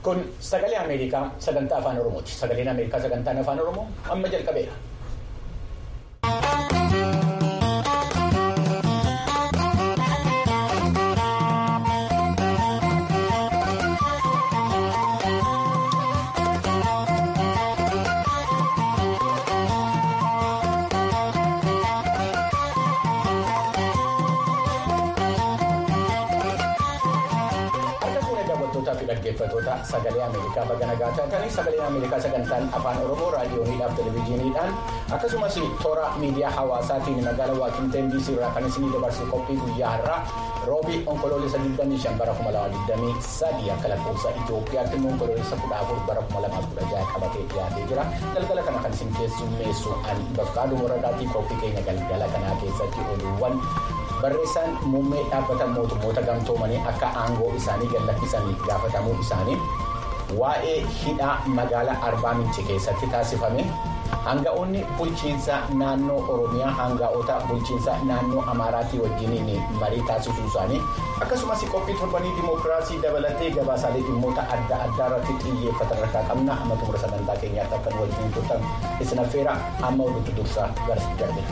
Kun sagalee Ameerikaa sagantaa afaan Oromooti. Sagaleen Ameerikaa sagantaan afaan Oromoo amma jalqabeera. dhaggeeffatoota sagalee Ameerikaa baga nagaa taatanii sagaleen Ameerikaa sagantaan afaan Oromoo raadiyooniidhaaf televezyiiniidhaan akkasumas toora miidiyaa hawaasaatiin magaalaa Waashingtan DC irraa kan isinii dabarsu qophii guyyaa har'aa roobii onkoloolessa 25 bara 2023 akka lakkoofsa Itoophiyaatti immoo onkoloolessa 14 bara 2016 qabatee dhiyaatee jira galgala kana kan isin keessummeessu an bakkaaduu waradaatii qophii keenya galgala kanaa keessatti oduuwwan. barreessaan muummee dhaabbata mootummoota gamtoomanii akka aangoo isaanii gallakkisanii gaafatamuu isaanii waa'ee hidhaa magaalaa arbaa minci keessatti taasifame hanga'oonni bulchiinsa naannoo oromiyaa hanga'oota bulchiinsa naannoo amaaraatii wajjiniin marii taasisuu isaanii akkasumas qophii torbanii dimookiraasii dabalatee gabaasaalee dhimmoota adda addaa irratti xiyyeeffatan harkaa qabna amma xumura sagantaa keenyaatti akka nu wajjin turtan isin affeera amma oduutu dursaa gara darbina.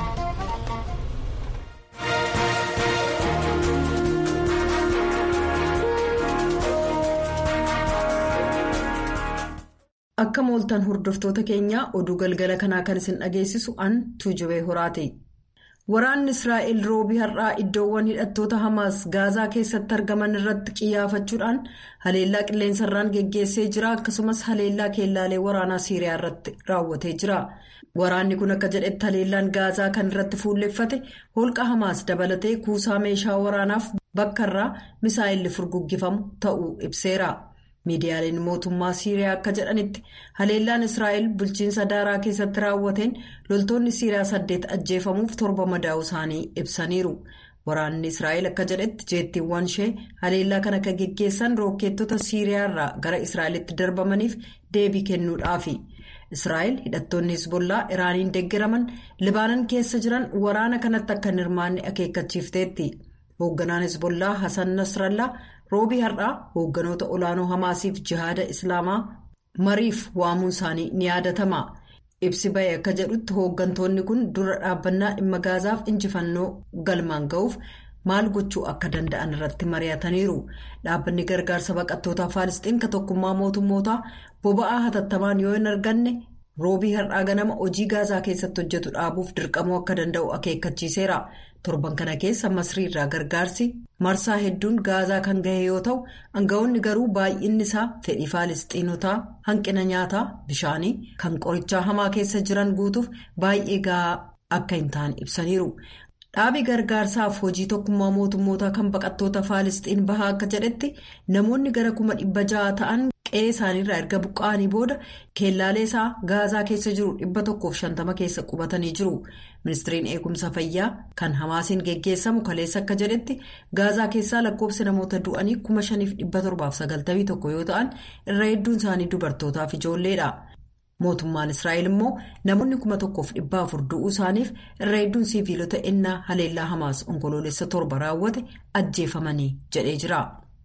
Akka mooltan hordoftoota keenyaa oduu galgala kanaa kan isin dhageessisu an tuujubee horaati. Waraanni Israa'el roobii har'aa iddoowwan hidhattoota Hamaas Gaazaa keessatti argaman irratti qiyyaafachuudhaan haleellaa qilleensarraan geggeessee jira akkasumas haleellaa keellaalee waraanaa Siiriyaa irratti raawwatee jira. Waraanni kun akka jedhetti haleellaan Gaazaa kan irratti fuulleffate holqa Hamaas dabalatee kuusaa meeshaa waraanaaf bakka irraa misaa'illi furguggifamu ta'uu ibseera. miidiyaaleen mootummaa siiriyaa akka jedhanitti haleellaan israa'el bulchiinsa daaraa keessatti raawwateen loltoonni siiriyaa saddeet ajjeefamuuf torba madaa'u isaanii ibsaniiru waraanni israa'el akka jedhetti jeettiiwwan ishee haleellaa kana akka geggeessan rookeettota siiriyaa irraa gara israa'elitti darbamaniif deebii kennuudhaafi israa'el hidhattoonni hisbollaa iraaniin deeggaraman libaanan keessa jiran waraana kanatti akka hin hirmaanne akeekkachiifteetti hoogganaan hisbollaa hasan nasrallaa. roobii har'aa hoogganoota olaanoo hamaasiif jihaada islaamaa mariif waamuun isaanii ni yaadatama ibsi ba'e akka jedhutti hooggantoonni kun dura dhaabbannaa dhimma gaazaaf injifannoo galmaan ga'uuf maal gochuu akka danda'an irratti mari'ataniiru dhaabbanni gargaarsa baqattootaa faalisxiin ka tokkummaa mootummootaa boba'aa hatattamaan yoo hin arganne roobii har'aa ganama hojii gaazaa keessatti hojjetu dhaabuuf dirqamuu akka danda'u akeekkachiiseera. torban kana keessa masrii irraa gargaarsi marsaa hedduun gaazaa kan gahe yoo ta'u aanga'oonni garuu baay'inni isaa fedhii faalisxiinotaa hanqina nyaataa bishaanii kan qorichaa hamaa keessa jiran guutuuf baay'ee gahaa akka hin taane ibsaniiru. dhaabi gargaarsaaf hojii tokkummaa mootummootaa kan baqattoota faalisxiin bahaa akka jedhetti namoonni gara kuma dhibba ja'a ta'an qe'ee isaaniirraa erga buqqa'anii booda keellaalee isaa gaazaa keessa jiru dhibba tokkoof shantama keessa qubatanii jiru ministiriin eegumsa fayyaa kan hamaasiin geggeessamu kaleessa akka jedhetti gaazaa keessaa lakkoofsi namoota du'anii kuma shaniif dhibba torbaaf sagaltamii tokko yoo ta'an irra hedduun isaanii dubartootaaf ijoolleedha. mootummaan israa'el immoo namoonni kuma tokkoof dhibba afur du'uu isaaniif irra hedduun siiviilota ennaa haleellaa hamaas onkoloolessa torba raawwate ajjeefamanii jedhee jira.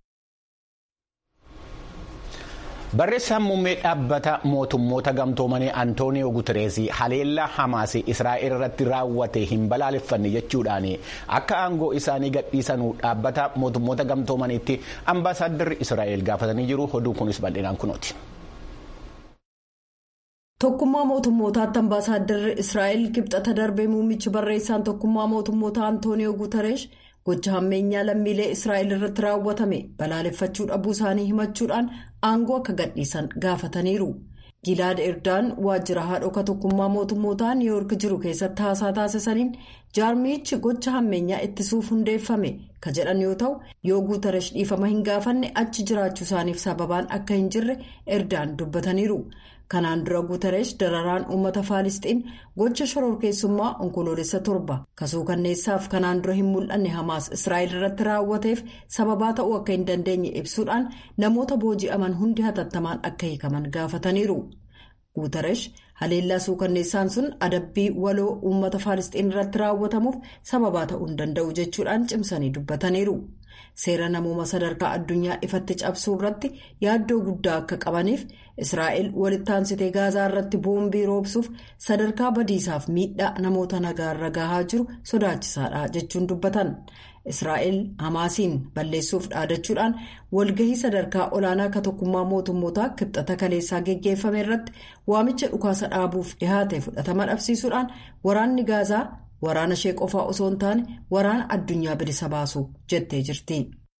barreessaan muummee dhaabbata mootummoota gamtoomanii antooniyoo gutereesii haleellaa hamaas israa'el irratti raawwate hin balaaleffanne jechuudhaan akka aangoo isaanii gadhiisanuu dhaabbata mootummoota gamtoomaniitti ambaasaaddarri israa'el gaafatanii jiru oduun kunis bal'inaan kunooti. Tokkummaa mootummootaatti ambaasaaddarri Israa'el kibxata darbee muummichi barreessaan tokkummaa mootummoota Antooniyoo Guutareesh gocha hammeenyaa lammiilee Israa'el irratti raawwatame balaaleffachuu dhabuu isaanii himachuudhaan aangoo akka gadhiisan gaafataniiru. Gilaad Erdaan waajjira haadhoka tokkummaa mootummootaa Niiwoork jiru keessatti haasaa taasisaniin jaarmichi gocha hammeenyaa ittisuuf hundeeffame ka jedhan yoo ta'u yoo Guutareesh dhiifama hin gaafanne achi jiraachuu isaaniif sababaan akka hin jirre Erdaan dubbataniiru. kanaan dura guutareesh dararaan uummata faalisxiin gocha shororkeessummaa onkoloolessa torba kasuu kanneessaaf kanaan dura hin mul'anne hamaas israa'el irratti raawwateef sababaa ta'uu akka hin dandeenye ibsuudhaan namoota booji'aman hundi hatattamaan akka hiikaman gaafataniiru guutaresh haleellaa suukanneessaan sun adabbii waloo uummata faalisxiin irratti raawwatamuuf sababaa ta'uu hin danda'u jechuudhaan cimsanii dubbataniiru. seera namooma sadarkaa addunyaa ifatti cabsuu irratti yaaddoo guddaa akka qabaniif israa'el walittaansitee gaazaa irratti boombii roobsuuf sadarkaa badiisaaf miidhaa namoota nagaarra gahaa jiru sodaachisaadha jechuun dubbatan israa'el hamaasiin balleessuuf dhaadachuudhaan walgahii sadarkaa olaanaa akka tokkummaa mootummootaa kibxata kaleessaa geggeeffame irratti waamicha dhukaasa dhaabuuf dhihaate fudhatama dhabsiisuudhaan waraanni gaazaa. waraana ishee qofaa osoo hin taane waraana addunyaa bilisa baasu jettee jirti.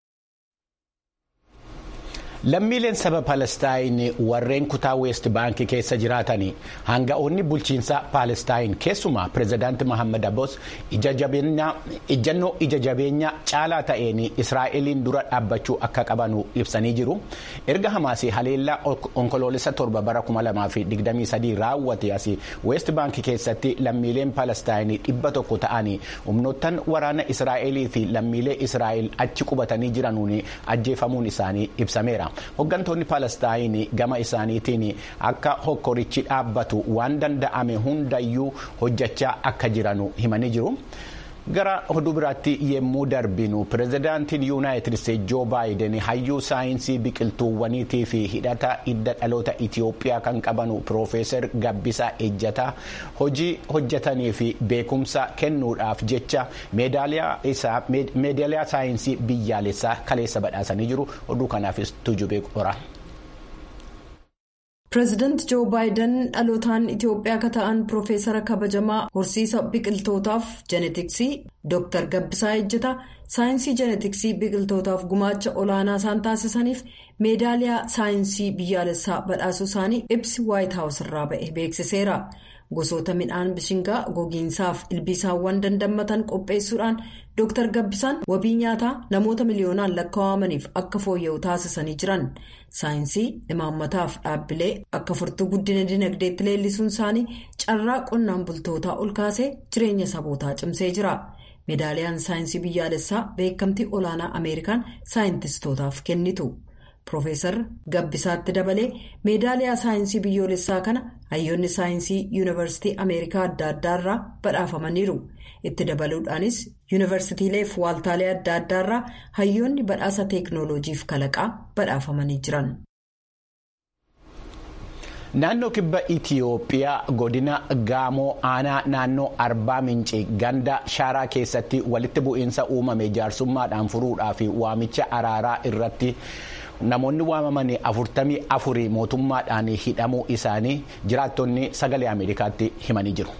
lammiileen saba palestaayin warreen kutaa weest baankii keessa jiraatan hanga'oonni bulchiinsa palestaayin keessumaa pireezidaanti mohaammed abbos ijjannoo ija jabeenyaa caalaa ta'een israa'eliin dura dhaabbachuu akka qaban ibsanii jiru erga hamaasii haleellaa onkoloolessa torba bara 2023 raawwate as weest baankii keessatti lammiileen palestaayin dhibba tokko ta'an humnoottan waraana israa'elii fi lammiilee israa'el achi qubatanii jiranuun ajjeefamuun isaanii ibsameera. Hooggantoonni Palestaayin gama isaaniitiin akka hokkorichi dhaabbatu waan danda'ame hundayyuu hojjechaa akka jiranu himanii jiru. Gara oduu biraatti yemmuu darbinu pireezidaantiin yuunaayitid isteetsi joo baayiden hayyuu saayinsii biqiltuuwwaniitii fi hidhata hidda dhaloota Itiyoophiyaa kan qabanu piroofeesar Gabbisaa Ejjataa hojii hojjetanii fi beekumsa kennuudhaaf jecha meedaaliyaa saayinsii biyyaalessaa kaleessa badhaasanii jiru. Oduu kanaafis tujubee qora. pireezidaanti joo baayiden dhalootaan itiyoophiyaa akka ta'an piroofeesara kabajamaa horsiisa biqiltootaaf jeenetiksii dr gabbisaa ejjeta saayinsii jeenetiksii biqiltootaaf gumaacha olaanaa isaan taasisaniif meedaaliyaa saayinsii biyyaalessaa badhaasuu isaanii ibsi waayit haawus irraa ba'e beeksiseera gosoota midhaan bishingaa gogiinsaaf ilbiisaawwan dandammatan qopheessuudhaan dr gabbisaan wabii nyaataa namoota miliyoonaan lakkaawamaniif akka fooyya'u taasisanii jiran. saayinsii imaammataaf dhaabbilee akka furtuu guddina dinagdeetti leellisuun isaanii carraa qonnaan bultootaa ol kaasee jireenya sabootaa cimsee jira meedaaliyaan saayinsii biyyaalessaa beekamtii olaanaa ameerikaan saayintistootaaf kennitu piroofeesar gabbisaatti dabalee meedaaliyaa saayinsii biyyoolessaa kana hayyoonni saayinsii yuunivarsiitii ameerikaa adda addaarraa badhaafamaniiru itti dabaluudhaanis yuunivarsiitiilee fi waaltaalee adda addaarraa hayyoonni badhaasa teeknooloojiif kalaqaa badhaafamanii jiran. Naannoo kibba Itiyoophiyaa godina Gaamoo aanaa naannoo Arbaa Mincii ganda shaaraa keessatti walitti bu'iinsa uumame jaarsummaadhaan furuudhaaf waamicha araaraa irratti namoonni waamaman afurtamii afurii mootummaadhaan hidhamuu isaanii jiraattonni sagalee Ameerikaatti himanii jiru.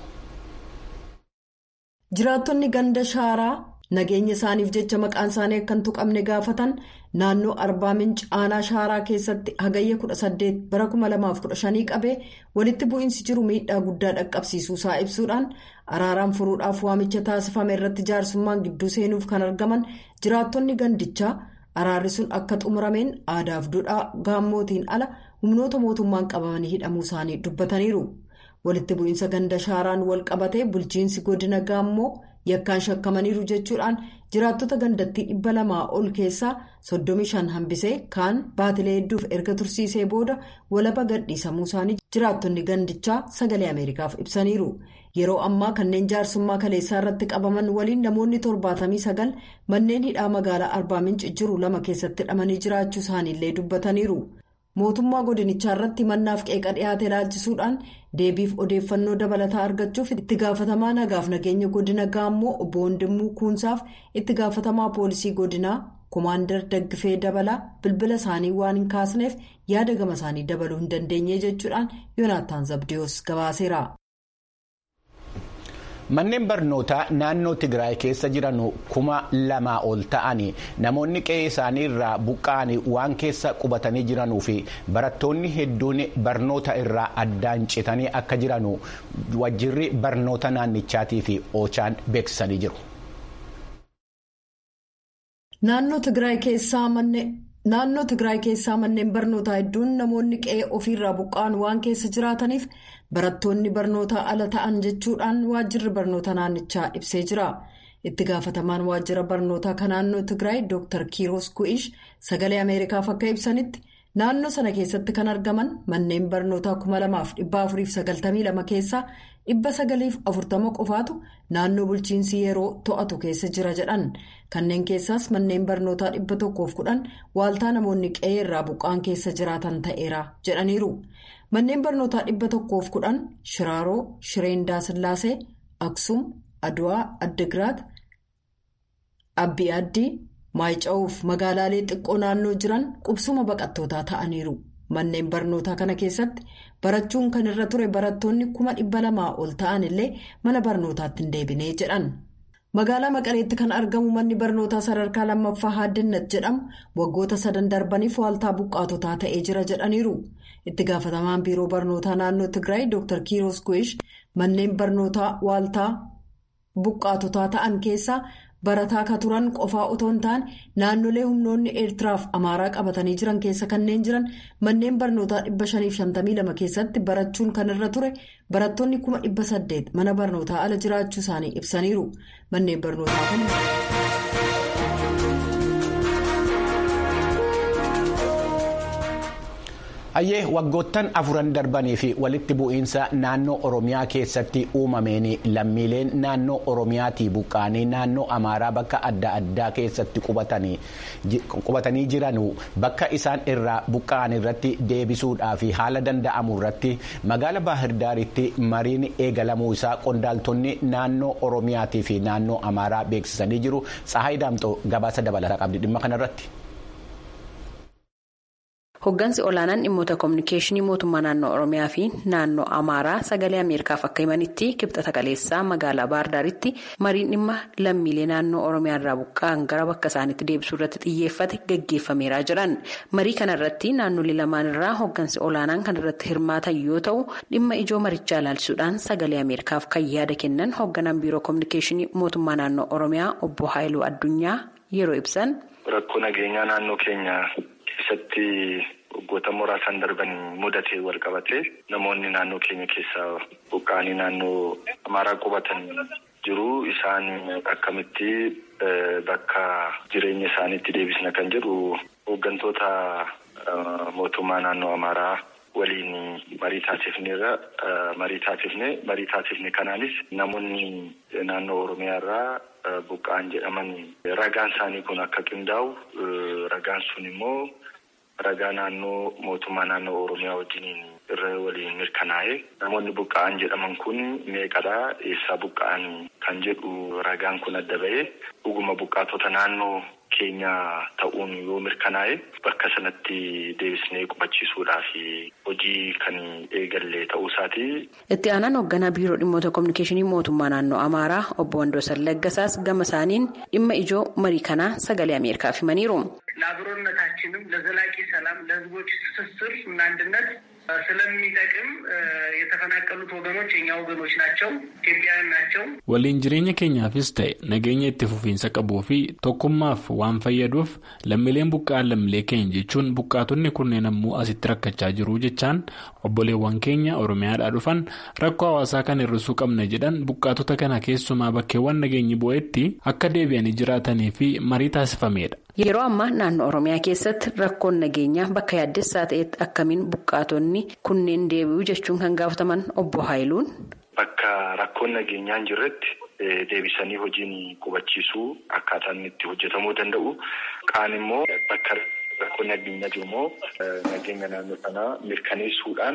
Jiraattonni ganda shaaraa nageenya isaaniif jecha maqaan isaanii akka hin tuqamne gaafatan naannoo arbaa minci aanaa shaaraa keessatti hagayya 18 bara 2015 qabee walitti bu'iinsi jiru miidhaa guddaa dhaqqabsiisuu isaa ibsuudhaan araaraan furuudhaaf waamicha taasifame irratti jaarsummaan gidduu seenuuf kan argaman jiraattonni gandichaa araarri sun akka xumurameen aadaaf duudhaa gaammootiin ala humnoota mootummaan qabamanii hidhamuu isaanii dubbataniiru. walitti bu'iinsa ganda shaaraan wal qabatee bulchiinsi godina gaammoo yakkaan shakkamaniiru jechuudhaan jiraattota gandattii dhibba lamaa ol keessaa soddomi shan hambisee kaan baatilee hedduuf erga tursiisee booda walaba gadhiisamuu isaanii jiraattonni gandichaa sagalee ameerikaaf ibsaniiru yeroo ammaa kanneen jaarsummaa kaleessaa irratti qabaman waliin namoonni torbaatamii sagal manneen hidhaa magaalaa arbaa minci jiru lama keessatti hidhamanii jiraachuu isaaniillee dubbataniiru. mootummaa godinichaa irratti mannaaf qeeqa dhiyaate ilaalchisuudhaan deebiif odeeffannoo dabalataa argachuuf itti gaafatamaa nagaaf nageenya godina gaammoo obbo Wandimmuu Kuunsaaf itti gaafatamaa poolisii godinaa koomaandar daggifee dabalaa bilbila isaanii waan hin kaasneef yaada gama isaanii dabaluu hin dandeenye jechuudhaan yoonaataan zabdiyoos gabaaseera. Manneen barnootaa naannoo Tigraay keessa jiran kuma lamaa ol ta'an namoonni qe'ee isaanii irraa buqqa'an waan keessa qubatanii jiranuu fi barattoonni hedduun barnoota irraa addaan citanii akka jiran wajjirri barnoota naannichaatii fi oochaan beeksisanii jiru. Naannoo Tigraay keessaa manneen barnootaa hedduun namoonni qe'ee ofiirraa buqqa'an waan keessa jiraataniif. barattoonni barnootaa ala ta'an jechuudhaan waajjirri barnoota naannichaa ibsee jira itti gaafatamaan waajjira barnootaa kan naannoo tigraay dr kiiros ku'ish sagalee ameerikaaf akka ibsanitti naannoo sana keessatti kan argaman manneen barnootaa 2492 keessaa 940 qofaatu naannoo bulchiinsi yeroo to'atu keessa jira jedhan kanneen keessaas manneen barnootaa 110 waaltaa namoonni qe'ee irraa buqqaan keessa jiraatan ta'eera jedhaniiru manneen barnootaa 110 shiraaroo shireendaa sillaasee aksum aduwaa addigiraat abbii addii. maayica'uuf magaalaalee xiqqoo naannoo jiran qubsuma baqattootaa ta'aniiru manneen barnootaa kana keessatti barachuun kan irra ture barattoonni kuma dhibba lamaa ol ta'an illee mana barnootaatti hin deebinee jedhan magaalaa maqaleetti kan argamu manni barnootaa sadarkaa lammaffaa haaddannat jedhamu waggoota sadan darbaniif waaltaa buqqaatotaa ta'ee jira jedhaniiru itti gaafatamaan biiroo barnootaa naannoo tigraay dr kiiros guish manneen barnootaa waaltaa buqqaatotaa ta'an keessaa. barataa ka turan qofaa otoo hin taane naannolee humnoonni eertiraaf amaaraa qabatanii jiran keessa kanneen jiran manneen barnootaa 552 keessatti barachuun kan irra ture barattoonni 800 mana barnootaa ala jiraachuu isaanii ibsaniiru manneen barnootaa kun. hayyee waggoottan afuran darbanii fi walitti bu'iinsa naannoo oromiyaa keessatti uumameen lammiileen naannoo oromiyaatii buqqaanii naannoo amaaraa bakka adda addaa keessatti qubatanii jiran bakka isaan irraa buqqa'an irratti deebisuudhaa fi haala danda'amu irratti magaala baahirdaaritti mariin eegalamuu isaa qondaaltonni naannoo oromiyaatii fi naannoo amaaraa beeksisanii jiru tsahayi daamxoo gabaasa dabalataa qabdi dhimma kanarratti. Hoggansi olaanaan dhimmoota koominikeeshinii mootummaa naannoo Oromiyaa fi naannoo Amaaraa sagalee Ameerikaaf akka himanitti kibxata kaleessaa magaalaa Baardaaritti mariin dhimma lammiilee naannoo Oromiyaa irraa buqqa'an gara bakka isaaniitti deebisuu irratti xiyyeeffate gaggeeffameeraa jiran. Marii kanarratti naannolee lamaan irraa hoggansi olaanaan kan irratti hirmaatan yoo ta'u dhimma ijoo marichaa ilaalchisuudhaan sagalee Ameerikaaf kan yaada kennan hogganaan biiroo koominikeeshinii mootummaa naannoo Oromiyaa obbo Haayiluu Addunyaa yeroo ibsan. Rakkoo nageenyaa naannoo keenya. keessatti waggoota muraasan darbanii mudatee wal qabate namoonni naannoo keenya keessaa buqqa'anii naannoo amaaraa qubatan jiru isaan akkamitti bakka jireenya isaaniitti deebisna kan jedhu hooggantoota mootummaa naannoo amaaraa waliin marii taasifneerra marii taasifne marii taasifne kanaanis namoonni naannoo oromiyaa irraa buqqa'an jedhaman ragaan isaanii kun akka qindaa'u ragaan sun immoo ragaa naannoo mootummaa naannoo oromiyaa wajjiniin irra waliin mirkanaa'e namoonni buqqa'an jedhaman kun meeqadhaa eessaa buqqa'an kan jedhu ragaan kun adda ba'ee dhuguma buqqaatota naannoo keenya ta'uun yoo mirkanaa'e bakka sanatti deebisnee qubachiisuudhaaf hojii kan eegalle ta'uu isaati. Itti aanaan hoogganaa biiroo dhimmoota koominikeeshinii mootummaa naannoo Amaaraa obbo Wandoosan Laggasaas gama isaaniin dhimma ijoo marii kanaa sagalee Ameerikaaf himaniiru. ለአብሮነታችንም ለዘላቂ ሰላም ለሕዝቦች ትስስር እና አንድነት ስለሚጠቅም የተፈናቀሉት ወገኖች የኛ ወገኖች ናቸው፣ ኢትዮጵያውያን ናቸው። waliin jireenya keenyaafis ta'e nageenya itti fufiinsa qabuu fi tokkummaaf waan fayyaduuf lammiileen buqqa'an lammiilee keenya jechuun buqqaatonni kunneen ammoo asitti rakkachaa jiru jechaan obboleewwan keenya oromiyaadhaa dhufan rakkoo hawaasaa kan hir'isuu qabna jedhan buqqaatota kana keessumaa bakkeewwan nageenyi bu'eetti akka deebi'anii jiraatanii fi marii taasifameedha. Yeroo ammaa naannoo Oromiyaa keessatti rakkoon nageenyaa bakka yaaddessaa ta'etti akkamiin buqqaatonni kunneen deebi'u jechuun kan gaafataman obbo Haayiluun. Bakka rakkoon nageenyaa hin jirretti deebisanii hojiin qubachiisuu akkaataan itti hojjetamuu danda'u. Kaan immoo bakka rakkoon nageenyaa jiru immoo nageenya naannoo sanaa mirkaneessuudhaan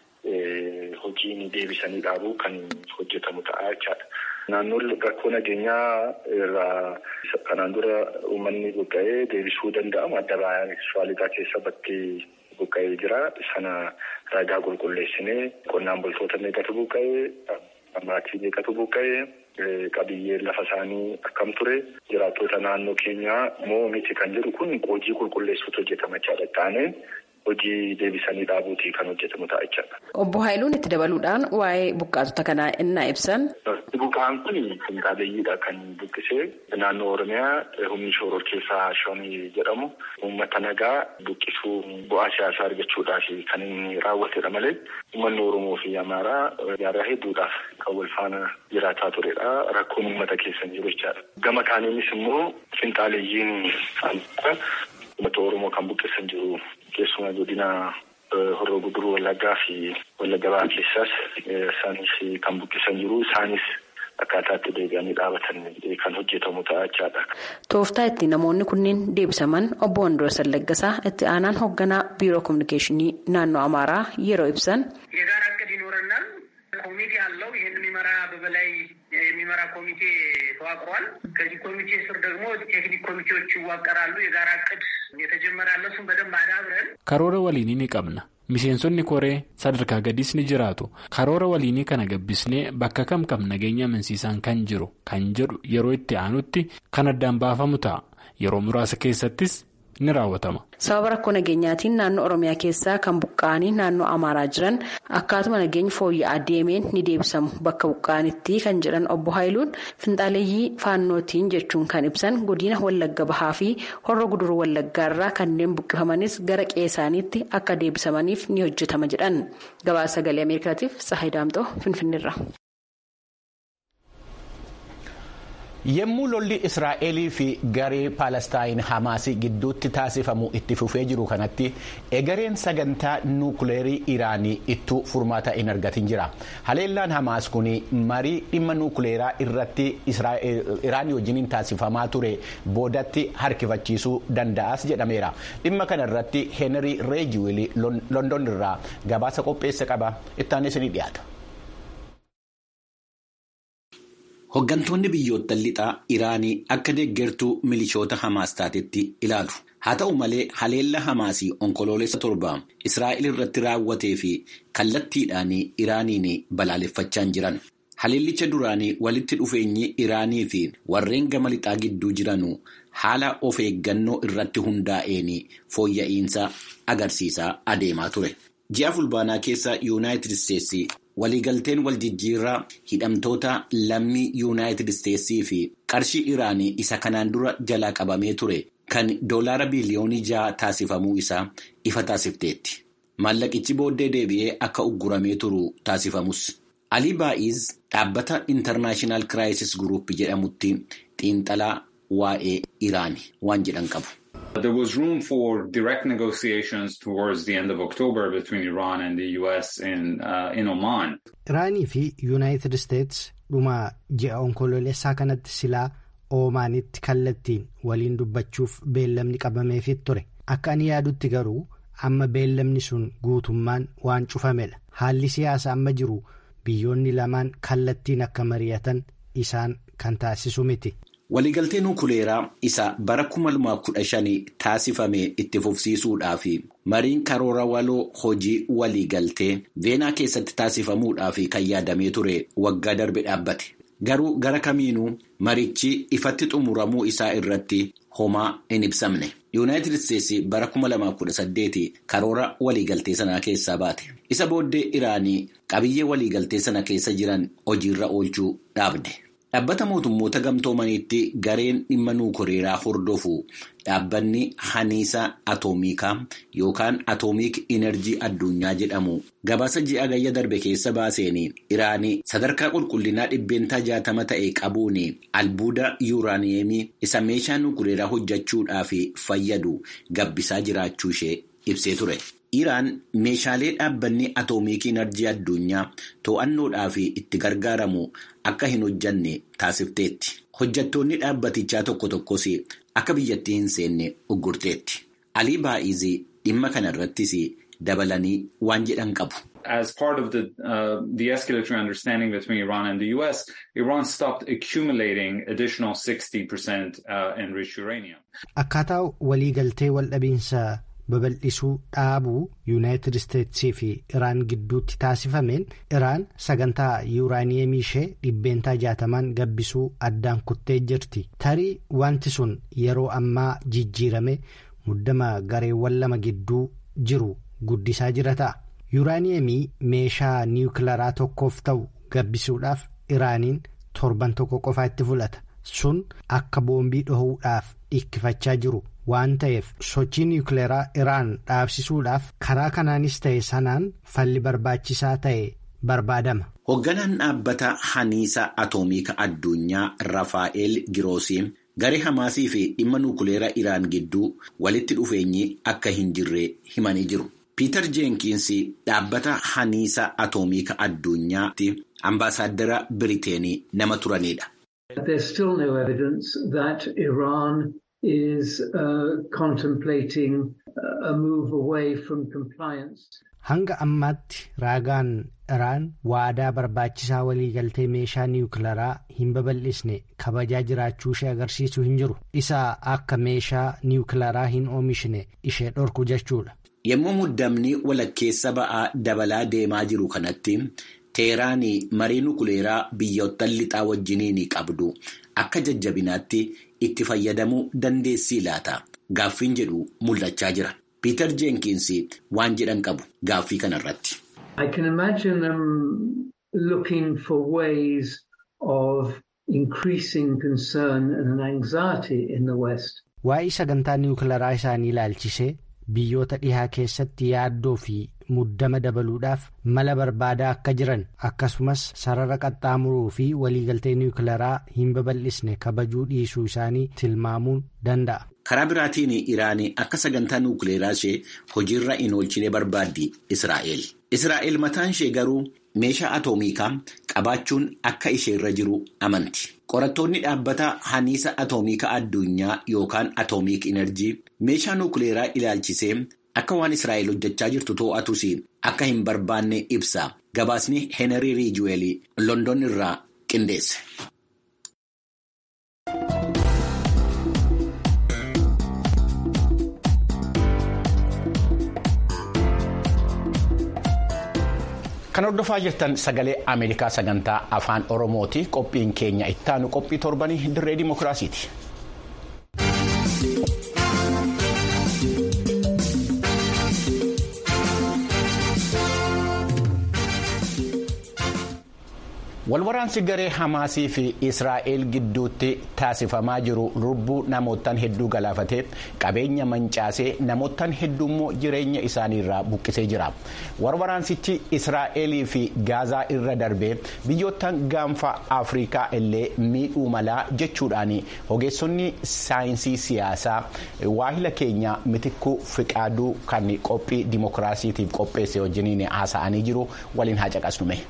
hojiin deebisanii dhaabuu kan hojjetamu ta'a jechaadha. Naannoon rakkoo nageenyaa irraa kanaan dura uummanni buqqa'ee deebisuu danda'amu adda baay'ee keessa bakkee buqqa'ee jira. Sana ragaa qulqulleessinee qonnaan bultoota meeqatu buqqa'ee maatii meeqatu buqqa'ee qabiyyeen lafa isaanii akkam ture jiraattota naannoo keenyaa moo miti kan jedhu kun hojii qulqulleessuutu hojjetama jechaadha. Taanee hojii deebisanii dhaabuutii kan hojjetamu ta'a jechaadha. Obbo Haayiluun itti dabaluudhaan waa'ee buqqaatota kanaa innaa ibsan. Buqqaan kun finxaaleeyyiidha kan buqqisee naannoo Oromiyaa humni shooror keessaa shonii jedhamu uummata nagaa buqqisuu bu'aa siyaasaa argachuudhaaf kan inni raawwatedha malee uummanni Oromoo fi Amaaraa yaada hedduudhaaf kan wal faana jiraataa turedha. Rakkoon uummata keessa jiru jechaadha. Gama kaaniinis immoo finxaaleeyyiin uummata Oromoo kan buqqeessan jiru keessumaa godina Horroo Guduruu Wallaggaa fi Wallagga Bahaa keessaas isaanis kan buqqeessan jiru isaanis akkaataatti deebi'anii dhaabatan kan hojjetamu ta'a jechaadha. Tooftaa itti namoonni kunneen deebisaman obbo Wandoorsan Laggasaa itti aanaan hoogganaa biiroo kominikeeshinii naannoo Amaaraa yeroo ibsan. የጋራ እቅድ ይኖረናል። ኮሚቴ አለው። ይህን የሚመራ በበላይ የሚመራ ኮሚቴ ተዋቅሯል። ከዚህ ኮሚቴ ስር ደግሞ ቴክኒክ ኮሚቴዎች ይዋቀራሉ። የጋራ እቅድ የተጀመረ አለ። እሱን በደንብ አዳብረን karoora waliinii ni qabna miseensonni koree sadarkaa gadiis ni jiraatu karoora waliinii kana gabbisnee bakka kam kam nageenya amansiisaan kan jiru kan jedhu yeroo itti aanutti kan addaan baafamu ta'a yeroo muraasa keessattis ni raawwatama. sababa rakkoo nageenyaatiin naannoo oromiyaa keessaa kan buqqa'anii naannoo amaaraa jiran akkaatuma nageenyi fooyya'aa deemeen ni deebisamu bakka buqqa'anitti kan jedhan obbo haayiluun finxaaleeyyii faannootiin jechuun kan ibsan godina wallagga bahaa fi horra guduruu wallaggaarraa kanneen buqqifamanis gara qe'eesaaniitti akka deebisamaniif ni hojjetama jedhan gabaasa sagalee ameerikaatiif sahay daamxoo finfinneerra. Yemmuu lolli Israa'elii fi garee Paalestaayin Hamaasii gidduutti taasifamu itti fufee jiru kanatti egereen sagantaa nuukileerii Iraanii ittuu furmaata hin argatin jira. Haleellaan Hamaas kun marii dhimma nuukileeraa irratti Iraanii wajjiniin taasifamaa ture boodatti harkifachiisuu danda'as jedhameera. Dhimma kana irratti Heenrii Reejiwil London irraa gabaasa qopheesse qaba. Ittaanis ni dhiyaata. Hooggantoonni biyyoottan lixaa Iraanii akka deeggartuu milishoota Hamaas taatetti ilaalu. Haa ta'u malee haleella Hamaasii onkoloolessa torba Israa'el irratti raawwatee fi kallattiidhaan Iraaniin balaaleffachaa jiran. Haleellicha duraanii walitti dhufeenyi Iraanii fi warreen gama lixaa gidduu jiran haala of eeggannoo irratti hundaa'een fooyya'insa agarsiisaa adeemaa ture. Ji'a fulbaanaa keessa Yuunaayitid Isteetsi waliigalteen waljijjiirraa hidhamtoota lammii yuunaayitid isteetsii fi qarshii iraanii isa kanaan dura jalaa qabamee ture kan doolaara biliyoonii ja'a taasifamuu isaa ifa taasifteetti. Maallaqichi booddee deebi'ee akka ugguramee turu taasifamus. Alii Baa'iz dhaabbata Internaashinaal Kiraayisis Guruup jedhamutti xiinxalaa waa'ee Iraanii waan jedhan qabu. There was room for direct negotiations towards the end of October between Iran and the US in, uh, in Oman. Iraanii fi Yuunaayitid Isteets dhuma ji'a onkoloolessaa kanatti silaa Oomaanitti kallattiin waliin dubbachuuf beellamni qabameefii ture. Akka ani yaadutti garuu amma beellamni sun guutummaan waan cufamedha. Haalli siyaasa amma jiru biyyoonni lamaan kallattiin akka mari'atan isaan kan taasisu miti. Waliigaltee nuukileeraa isa bara 2015 taasifame itti fufsiisuudhaaf mariin karoora waloo hojii waliigaltee veenaa keessatti taasifamuudhaaf kan yaadamee ture waggaa darbe dhaabbate. Garuu gara kamiinuu marichi ifatti xumuramuu isaa irratti homaa hin ibsamne. Yuunaayitid Isteetsi bara 2018 karoora waliigaltee sanaa keessaa baate. Isa booddee Iraanii qabiyyee waliigaltee sana keessa jiran hojiirra oolchuu dhaabde. Dhaabbata mootummoota gamtoomaniitti gareen dhimma nuukileeraa hordofu dhaabbanni haniisa atoomikaa yookaan atoomiik inerjii addunyaa jedhamu gabaasa ji'a gayya darbe keessa baaseen iraanii sadarkaa qulqullinaa dhibbeentaa jaatama ta'e qabuun albuuda yuuraaniyeemii isa meeshaa nuukileeraa hojjechuudhaaf fayyadu gabbisaa jiraachuu ishee ibsee ture. Iraan meeshaalee dhaabbanni atoomiik inerjii addunyaa to'annoodhaaf itti gargaaramu akka hin hojjanne taasifteetti. Hojjettoonni dhaabbatichaa tokko tokkos akka biyyattii hin seenne uggurteetti. Alii Baa'izii dhimma kana irrattis dabalanii waan jedhan qabu. As part of the, uh, the escalatory understanding between Iran and the US, Iran stopped accumulating additional 60% uh, enriched uranium. Akkaataa waliigaltee waldhabiinsa babal'isuu dhaabuu yuunaayitid isteetsii fi iraan gidduutti taasifameen iraan sagantaa yuuraaniyeemii ishee dhibbeentaa jaatamaan gabbisuu addaan kuttee jirti tarii wanti sun yeroo ammaa jijjiirame muddama gareewwan lama gidduu jiru guddisaa jira ta'a yuuraaniyeemii meeshaa niwukilaraa tokkoof ta'u gabbisuudhaaf iraaniin torban tokko qofaa itti fudhata sun akka boombii dhohuudhaaf dhikkifachaa jiru. waan ta'eef sochii niwukileeraa iraan dhaabsisuudhaaf karaa kanaanis ta'e sanaan falli barbaachisaa ta'e barbaadama. Hoogganaan dhaabbata haniisa atoomiika addunyaa Rafaa'eel Giroosii garee Hamaasii fi dhimma nuukuleeraa Iraan gidduu walitti dhufeenyi akka hin jirre himanii jiru. Piiter Jeenkiins dhaabbata haniisa atoomiika addunyaatti ambaasaaddara Biriteenii nama turanidha. There's still no evidence that Iran is uh, contemplating a move away from compliance. Hanga ammaatti raagaan Iraan waadaa barbaachisaa waliigaltee meeshaa niwukilaraa hin babal'isne kabajaa jiraachuu ishee agarsiisuu hin jiru. Isa akka meeshaa niwukilaraa hin oomishne ishee dhorku jechuudha. Yommuu muddamni walakkeessa ba'aa dabalaa deemaa jiru kanatti Teheraan marii nuukuleeraa biyyoottan lixaa wajjiniin qabdu akka jajjabinaatti itti fayyadamuu dandeessii laata gaaffiin jedhu mul'achaa jira. Piiter Jeenkiins waan jedhan qabu gaaffii kanarratti. I can imagine them looking for ways of increasing concern and anxiety in the West. Waa'ee sagantaa niwukilaraa isaanii ilaalchisee biyyoota dhihaa keessatti yaaddoo fi muddama dabaluudhaaf mala barbaadaa akka jiran akkasumas sarara qaxxaamuruu fi waliigaltee niwukilaraa hin babal'isne kabajuu dhiisuu isaanii tilmaamuun danda'a. Karaa biraatiin Iraan akka sagantaa nuukileeraa ishee hojiirra hin oolchine barbaaddi Israa'el. Israa'el mataan ishee garuu meeshaa atoomiikaa qabaachuun akka isheerra jiru amanti. Qorattoonni dhaabbata haniisa atoomiikaa addunyaa yookaan atoomiik inerjii meeshaa nuukileeraa ilaalchisee akka waan Israa'el hojjechaa jirtu to'atus akka hin barbaanne ibsa. Gabaasni Heenarii Riijuweel London irraa qindeesse. Kan hordofaa jirtan sagalee Ameerikaa sagantaa afaan Oromooti. Qophiin keenya ittaanu qophii torbanii dirree dimookiraasiiti. Walwaraansi garee Hamaasii fi Israa'el gidduutti taasifamaa jiru lubbuu namootaan hedduu galaafatee qabeenya mancaasee namootaan hedduu immoo jireenya isaaniirraa buqqisee jira. Walwaraansichi Israa'elii fi Gaazaa irra darbee biyyoottan gaanfa Afrikaa illee miidhuu malaa jechuudhaan ogeessonni saayinsii siyaasaa waahila keenya mitikkuu fiqaaduu kan qophii dimookiraasiitiif qopheesse wajjiniin haasa'anii jiru waliin haa caqasnume.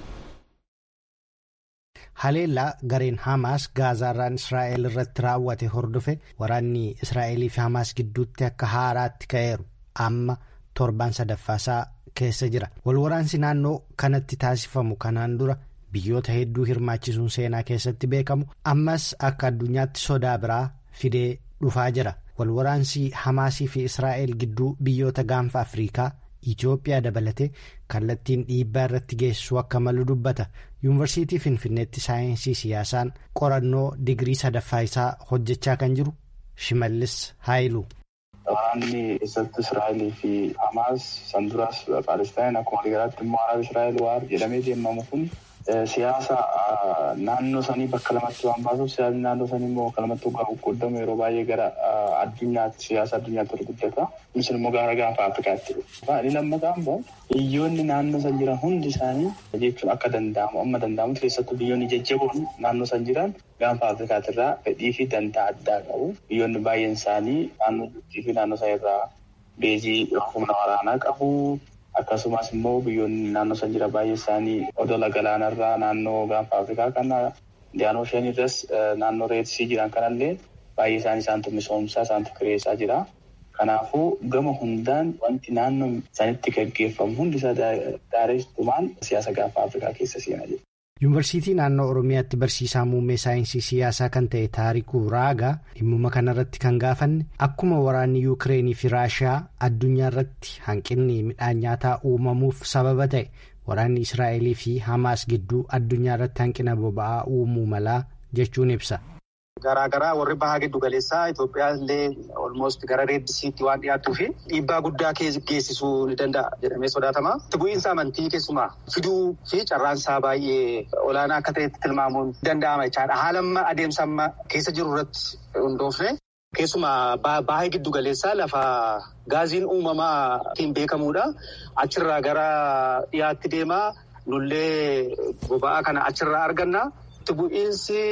Haleellaa gareen Hamaas Gaazaarraan Israa'el irratti raawwate hordofe waraanni Israa'elii fi Hamaas gidduutti akka haaraatti ka'eeru amma torbaan sadaffaasaa keessa jira. Walwaraansi naannoo kanatti taasifamu kanaan dura biyyoota hedduu hirmaachisuun seenaa keessatti beekamu ammas akka addunyaatti sodaa biraa fidee dhufaa jira. Walwaraansi Hamaasii fi Israa'el gidduu biyyoota gaanfa Afrikaa. Itoophiyaa dabalatee kallattiin dhiibbaa irratti geessisuu akka malu dubbata. Yuunivarsiitii Finfinneetti saayinsii siyaasaan qorannoo digirii sadaffaa isaa hojjechaa kan jiru Shimallis Haayiluu. Waraanni keessatti Israa'elii fi Hamaas san duras Paalestaan akkuma waliigalaatti immoo Araab Israa'el waar jedhamee deemamu kun siyaasa naannoo sanii bakka lamatti waan baasuuf siyaasni naannoo sanii immoo bakka lamatti hoggaa qoqqoodamu yeroo baay'ee gara addunyaatti siyaasa addunyaatti ol guddata. Kunis immoo gara gaafa Afrikaatti. Inni lammataan immoo biyyoonni naannoo san jiran hundi isaanii jechuun akka danda'amu amma danda'amutti keessattuu biyyoonni jajjaboon naannoo san jiran gaafa Afrikaatti irraa fedhii fi dantaa addaa qabu. Biyyoonni baay'een isaanii naannoo fi naannoo isaa irraa beezii humna waraanaa qabu. Akkasumas immoo biyyoonni naannoo san jira baay'ee isaanii odola galaanarraa naannoo gaanfa Afrikaa kana Indiyaanoo isheen irras naannoo reetisii jiran kanallee baay'ee isaanii isaantu misoomsaa isaantu kireessaa jira. Kanaafuu gama hundaan wanti naannoo sanitti gaggeeffamu hundi isaa daareessumaan siyaasa gaanfa Afrikaa keessa seena jechuudha. Yuunivarsiitii naannoo Oromiyaatti barsiisaa muummee saayinsii siyaasaa kan ta'e Taarikuu Raagaa dhimmuma kanarratti kan gaafanne akkuma waraanni Yuukireenii fi Raashiyaa addunyaa irratti hanqinni midhaan nyaataa uumamuuf sababa ta'e waraanni Israa'elii fi Hamaas gidduu addunyaa irratti hanqina boba'aa uumuu malaa jechuun ibsa. Garaagaraa warri bahaa giddu galeessaa Itoophiyaa illee olmoost gara reeddisiitti waan dhiyaattuu fi dhiibbaa guddaa geessisuu ni danda'a jedhamee sodaatama. Itti bu'iinsa amantii keessumaa fiduu fi carraansaa baay'ee olaanaa akka ta'etti tilmaamuun danda'ama jechaadha. Haala amma adeemsa amma keessa jiru irratti hundoofne keessumaa bahaa giddu galeessaa lafa gaaziin uumamaa ittiin beekamudha. Achirraa gara dhiyaatti deemaa nullee boba'aa kana achirraa arganna. Itti bu'iinsi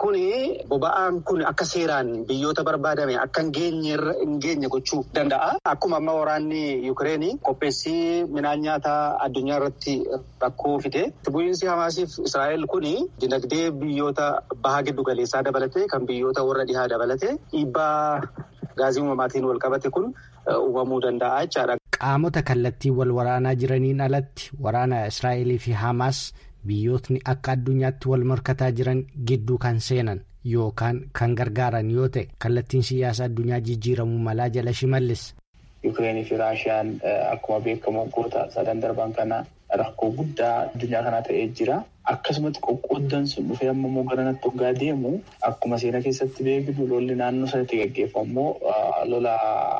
Kuni boba'aan kun akka seeraan biyyoota barbaadame akka hin geenye gochuu danda'a. Akkuma amma waraanni Yukireenii qopheessii midhaan nyaataa addunyaa irratti rakkoo fide. Bu'iinsi Hamaasiif Israa'el kuni dinagdee biyyoota baha giddu galeessaa dabalate kan biyyoota warra dhihaa dabalate dhiibbaa gaazii uumamaatiin wal qabate kun uumamuu danda'a jechaadha. Qaamota kallattii wal waraanaa jiraniin alatti waraana Israa'elii fi Hamaas biyyootni akka addunyaatti wal morkataa jiran gidduu kan seenan yookaan kan gargaaran yoo ta'e kallattiin siyaasa addunyaa jijjiiramuu malaa jala shimallis. Yukireenii fi Raashiyaan akkuma beekamu waggoota sadan darban kana rakkoo guddaa addunyaa kanaa ta'ee jira. Akkasumatti qoqqooddan sun dhufee amma immoo garanatti hoggaa deemu akkuma seena keessatti beeknu lolli naannoo sanatti gaggeeffamu lola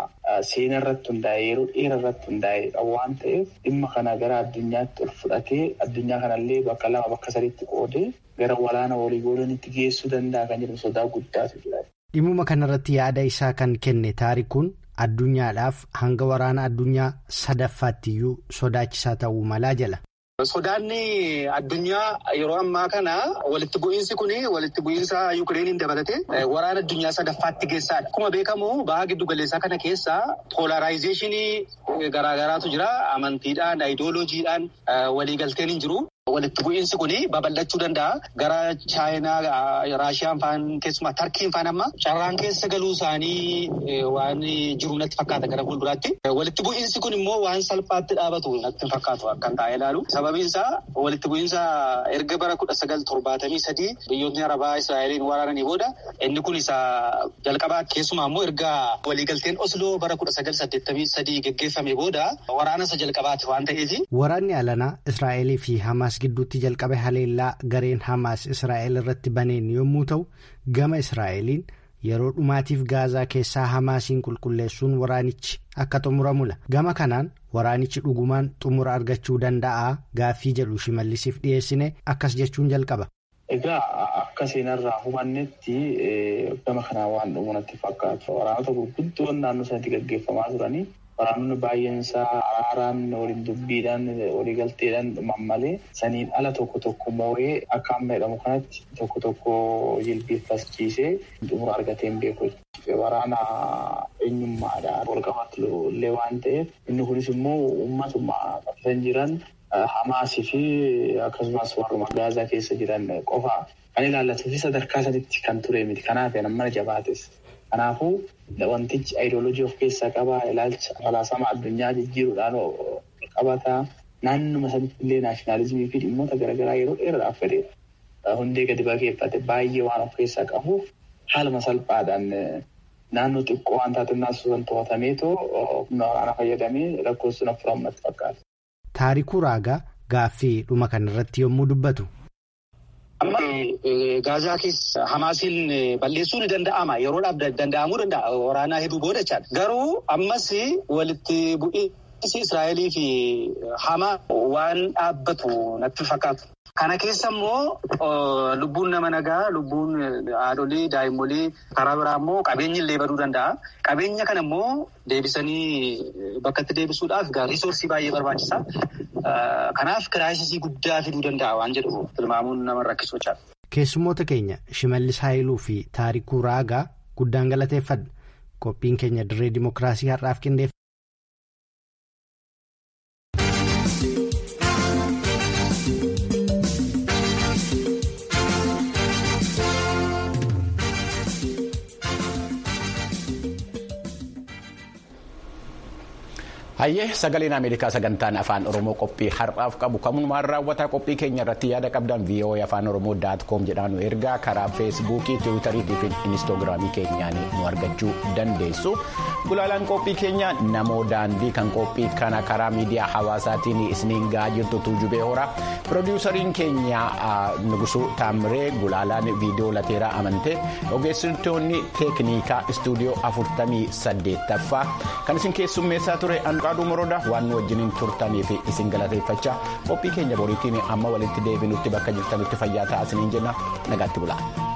seena irratti hundaa'e yeroo dheeraa irratti hundaa'e waan ta'eef dhimma kana gara addunyaatti ol fudhatee addunyaa kanallee bakka lama bakka sadiitti qoodee gara waraana walii goolanitti geessuu danda'a kan jedhu sodaa guddaatu jira. Dhimma kanarratti yaada isaa kan kenne taarikuun addunyaadhaaf hanga waraana addunyaa sadaffaattiyyuu sodaachisaa ta'uu malaa jala. Sodaanni addunyaa yeroo ammaa kana walitti bu'iinsi kun walitti bu'iinsa Yukireeniin dabalate waraana addunyaa sadaffaatti geessaadha. Akkuma beekamu baha giddu galeessaa kana keessa poolaraayzeeshinii garaagaraatu jira. Amantiidhaan, aayidooloojiidhaan waliigalteen hin jiru. Walitti bu'iinsi kun babal'achuu danda'a. Gara Chaayinaa, Raashiyaan faan keessumaa Tarkiin faan amma carraan keessa galuu isaanii waan jiru natti fakkaata gara fuulduraatti. Walitti bu'iinsi kun immoo waan salphaatti dhaabatu natti fakkaatu akkan taa'ee ilaalu. Sababiin isaa walitti bu'iinsa erga bara kudha sagal torbaatamii sadii biyyoonni Arabaa Israa'eliin waraananii booda inni kun isa jalqabaa keessumaa immoo erga waliigalteen Osloo bara kudha sagal saddeettamii sadii geggeeffame booda waraana isa jalqabaati waan ta'eef. Waraanni alanaa Israa'elii fi Hamaas gidduutti jalqabe haleellaa gareen Hamaas Israa'el irratti baneen yommuu ta'u gama Israa'eliin yeroo dhumaatiif gaazaa keessaa Hamaasiin qulqulleessuun waraanichi akka xumuramula. Gama kanaan waraanichi dhugumaan xumura argachuu danda'a gaaffii jedhu shimallisiif dhiyeessine akkas jechuun jalqaba. Egaa akka seenarraa hubannetti gama kanaa waan dhumu natti fakkaatu. Waraanota gurguddoon naannoo sanatti gaggeeffamaa turanii waraanonni baay'een isaa araaraan waliin dubbiidhaan waliigalteedhaan dhuman malee saniin ala tokko tokko moo'ee akka amma jedhamu kanatti tokko tokko jilbiiffachiisee xumura argatee hin beeku. Waraana eenyummaadhaan wal qabatu illee waan ta'eef inni kunis immoo uummatuma qabatan jiran Hamaasii fi akkasumas warruma Gaazaa keessa jiran qofa kan ilaallatu fi sadarkaa sadiitti kan ture miti. Kanaaf mana jabaates. Kanaafuu wantichi ayidooloojii of keessaa qabaa ilaalcha falaasama addunyaa jijjiiruudhaan qabataa naannuma sanitti illee naashinaalizimii fi dhimmoota garaagaraa yeroo dheeraadhaaf fedhe hundee gadi bageeffate baay'ee waan of keessaa qabuuf haaluma salphaadhaan naannoo xiqqoo waan taate naasusan to'atameetoo humna waraanaa fayyadamee rakkoon sun furamatti fakkaata. Taarikuu Raagaa gaaffii dhuma kanarratti yommuu dubbatu. Amma gaazaa keessa Hamaasiin balleessuu ni danda'ama. Yeroodhaaf danda'amuu danda'a. Waraanaa hedduu booda jechaadha. Garuu ammas walitti bu'iinsi Israa'elii fi Hamaa waan dhaabbatu natti fakkaatu. Kana keessa immoo lubbuun nama nagaa, lubbuun haadholii, daa'immolee karaa biraa immoo qabeenyi illee baduu danda'a. Qabeenya kana immoo deebisanii bakka itti deebisuudhaaf riisoorsii baay'ee barbaachisa. Kanaaf kiraayisisii guddaa fiduu danda'a waan jedhu tilmaamuun nama rakkisu jechaadha. Keessummoota keenya Shimallis Haayiluu fi Taarikuu Raagaa guddaan galateeffadha. Qophiin keenya dirree Dimookiraasii har'aaf qindeeffadha. Hayyee sagaleen Ameerikaa sagantaan afaan Oromoo qophii har'aaf qabu kanumaan raawwataa qophii keenya irratti yaada qabdan VOA afaan Oromoo daat koom jedhaan ergaa karaa feesbuukii tiwiitarii fi inistoogiraamii keenyaan nu argachuu dandeessu. Gulaalaan qophii keenya namoo daandii kan qophii kana karaa miidiyaa hawaasaatiin isiniin gahaa jirtu tuujubee horaa piroodiwusariin keenya Nugusuu Taamiree gulaalaan viidiyoo lateeraa amantee ogeessitoonni teeknikaa istuudiyoo afurtamii saddeettaffaa kan isin keessummeessaa ture. Qaaduu Morodaa waan nu wajjiniin turtanii fi isin galateeffachaa qophii keenya boriitiin amma walitti deebinutti bakka jirtanutti fayyaa ta'aa isiniin jenna nagaatti bulaa.